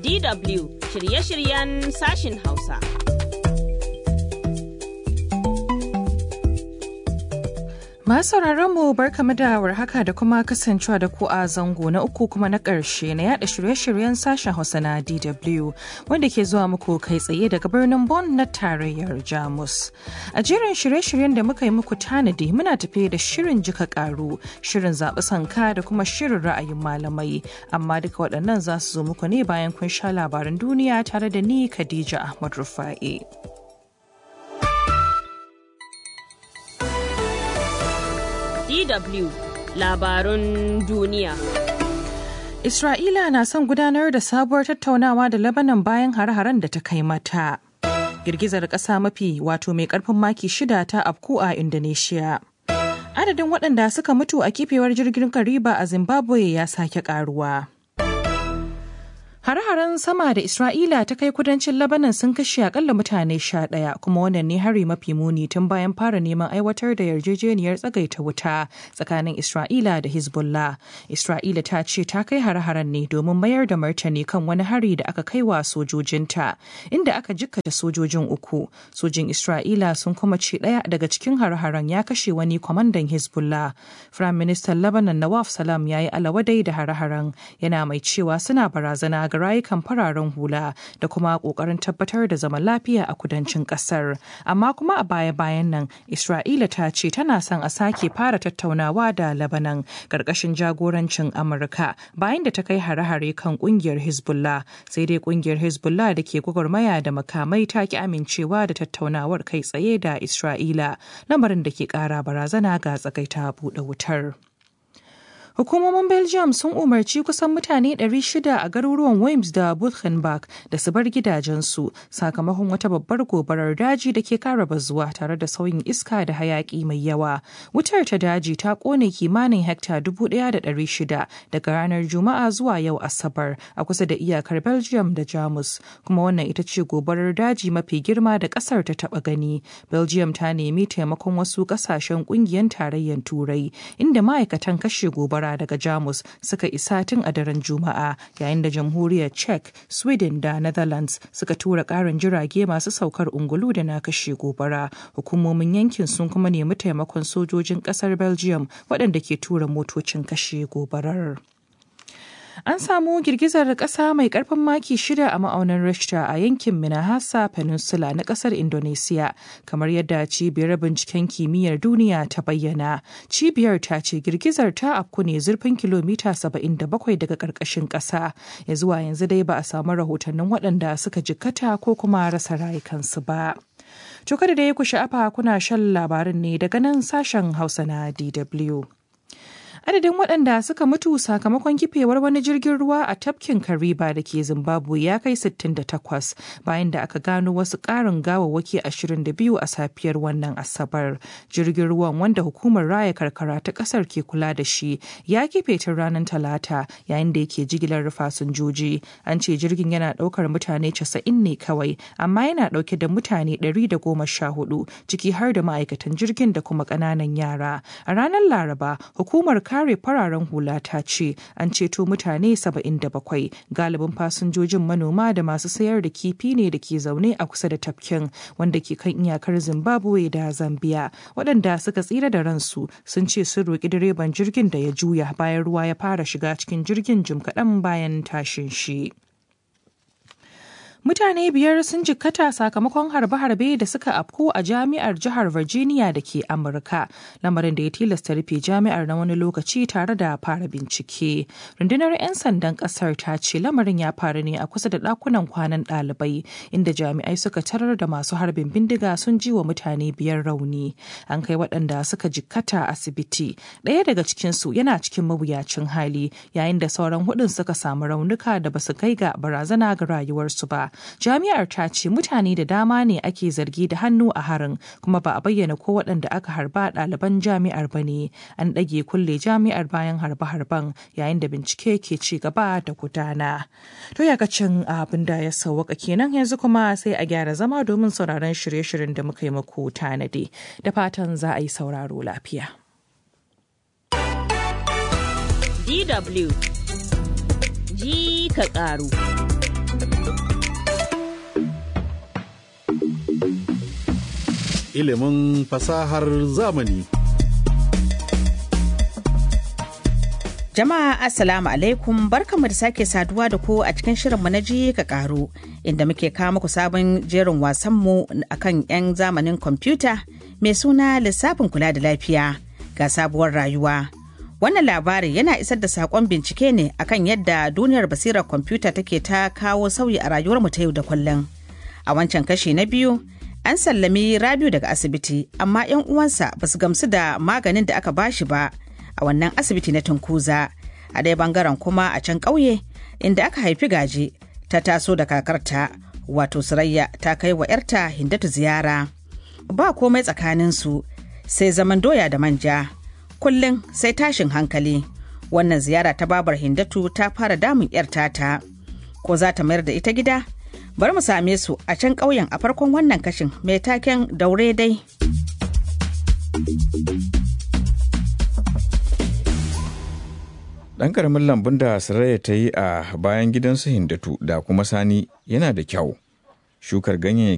DW shirye-shiryen sashin Hausa. Masu mu barkamu da warhaka da kuma kasancewa da ku a zango na uku kuma na ƙarshe na yada shirye-shiryen sashen Hausa na DW wanda ke zuwa muku kai tsaye daga birnin Bonn na tarayyar Jamus. A jerin shirye-shiryen da muka yi muku tanadi muna tafe da shirin jika karu, shirin zaɓi sanka da kuma shirin ra'ayin malamai. Amma duka waɗannan za su zo muku ne bayan kun sha labaran duniya tare da ni Khadija Ahmad Rufa'i. DW labarun duniya. Isra'ila na son gudanar da sabuwar tattaunawa da Lebanon bayan hare-haren da ta kai mata. Girgizar ƙasa mafi wato mai ƙarfin maki shida ta afku a Indonesia. Adadin waɗanda suka mutu a kifewar jirgin Kariba a Zimbabwe ya sake ƙaruwa. Hare-haren sama da Isra'ila ta kai kudancin Lebanon sun kashe akalla mutane sha ɗaya kuma wannan ne hari mafi muni tun bayan fara neman aiwatar da yarjejeniyar tsagaita wuta tsakanin Isra'ila da Hezbollah. Isra'ila ta ce ta kai hare-haren ne domin mayar da martani kan wani hari da aka kai wa sojojinta inda aka jikkata sojojin uku. Sojin Isra'ila sun kuma ce ɗaya daga cikin hare-haren ya kashe wani kwamandan Hezbollah. Firayim Ministan Lebanon Nawaf Salam ya yi alawadai da hare-haren yana mai cewa suna barazana ga rayukan fararen hula da kuma kokarin tabbatar da zaman lafiya a kudancin kasar amma kuma a baya-bayan nan isra'ila ta ce tana son a sake fara tattaunawa da labanan karkashin jagorancin amurka bayan da ta kai hare-hare kan kungiyar hezbollah sai dai kungiyar hezbollah da ke gwagwarmaya da makamai ta ki amincewa da tattaunawar kai tsaye da isra'ila lamarin da ke kara barazana ga tsagaita buɗe wutar. Hukumomin Belgium sun umarci kusan mutane 600 a garuruwan Worms da Buchenbach da su bar gidajensu sakamakon wata babbar gobarar daji da ke kara bazuwa tare da sauyin iska da hayaki mai yawa. Wutar ta daji ta kone kimanin hekta 1,600 daga ranar Juma'a zuwa yau Asabar a kusa da iyakar Belgium da Jamus. Kuma wannan ita ce gobarar daji mafi girma da kasar ta taba gani. Belgium ta nemi taimakon wasu kasashen kungiyar tarayyar Turai inda ma'aikatan kashe gobara daga Jamus suka isa tun a daren Juma'a yayin da jamhuriyar Czech, Sweden da Netherlands suka tura karin jirage masu saukar ungulu da na kashe gobara. Hukumomin yankin sun kuma nemi taimakon sojojin kasar Belgium waɗanda ke tura motocin kashe gobarar. An samu girgizar ƙasa mai ƙarfin maki shida a ma'aunin Richter a yankin Minahasa Peninsula na ƙasar Indonesia, kamar yadda cibiyar binciken kimiyyar duniya ta bayyana. Cibiyar ta ce girgizar ta afku ne zurfin kilomita 77 daga ƙarƙashin ƙasa. Ya zuwa yanzu dai ba a samu rahotannin waɗanda suka jikkata ko kuma rasa rayukansu ba. To kada da ya ku sha'afa kuna shan labarin ne daga nan sashen Hausa na DW. adadin waɗanda suka mutu sakamakon kifewar wani jirgin ruwa a tafkin kariba da ke zimbabwe ya kai 68 bayan da aka gano wasu ƙarin gawawwaki 22 a safiyar wannan asabar jirgin ruwan wanda hukumar raya karkara ta ƙasar ke kula da shi ya kife tun ranar talata yayin da yake jigilar fasinjoji an ce jirgin yana ɗaukar mutane 90 ne kawai amma yana ɗauke da mutane 114 ciki har da ma'aikatan jirgin da kuma ƙananan yara a ranar laraba hukumar kare fararen hula ta ce an ceto mutane 77 galibin fasinjojin manoma da masu sayar da kifi ne da ke zaune a kusa da tafkin wanda ke kan iyakar zimbabwe da zambia waɗanda suka tsira da ransu sun ce sun roƙi direban jirgin da ya juya bayan ruwa ya fara shiga cikin jirgin jim kaɗan bayan tashin shi. Mutane biyar sun jikkata sakamakon harbe-harbe da suka afko a jami'ar jihar Virginia da ke Amurka, lamarin da ya tilasta rufe jami'ar na wani lokaci tare da fara bincike. Rundunar 'yan sandan kasar ta ce lamarin ya faru ne a kusa da ɗakunan kwanan ɗalibai, inda jami'ai suka tarar da masu harbin bindiga sun ji wa mutane biyar rauni. An kai waɗanda suka jikkata asibiti. Ɗaya daga cikinsu yana cikin mawuyacin hali, yayin da sauran hudun suka samu raunuka da basu kai ga barazana ga rayuwarsu ba. jami'ar ta ce mutane da dama ne ake zargi da hannu a harin kuma ba a bayyana ko waɗanda aka harba ɗaliban jami'ar ba ne an ɗage kulle jami'ar bayan harbe-harben yayin da bincike ke ci gaba da gudana to yakacin abin da ya sauwaka kenan yanzu kuma sai a gyara zama domin sauraron shirye-shiryen da muka yi muku tanadi da fatan za a yi sauraro lafiya DW ji ka ƙaru Ilimin fasahar zamani. Jama'a Assalamu alaikum barkamu da sake saduwa da ku a cikin shirinmu na ji ka karu inda muke kawo muku sabon jerin wasanmu akan 'yan zamanin kwamfuta mai suna lissafin kula da lafiya ga sabuwar rayuwa. Wannan labari yana isar da saƙon bincike ne akan yadda duniyar basirar kwamfuta take ta kawo sauyi a rayuwarmu ta yau da kullum. A wancan kashi na biyu, an sallami Rabiu daga asibiti, amma 'yan uwansa ba su gamsu da maganin da aka bashi ba a wannan asibiti na Tunkuza. A ɗaya bangaren kuma a can ƙauye, inda aka haifi gaje, ta taso da kakarta, wato Surayya ta kai wa 'yarta Hindatu ziyara. Ba komai tsakaninsu, sai zaman doya da manja. kullum sai tashin hankali wannan ziyara ta babar hindatu ta fara damun yar tata ko za ta mayar da ita gida bari mu same su a can ƙauyen a farkon wannan kashin mai taken daure dai Ɗan ƙaramin lambun da Saraya ta yi a bayan gidansu Hindatu da kuma Sani yana da kyau. Shukar ganyayyaki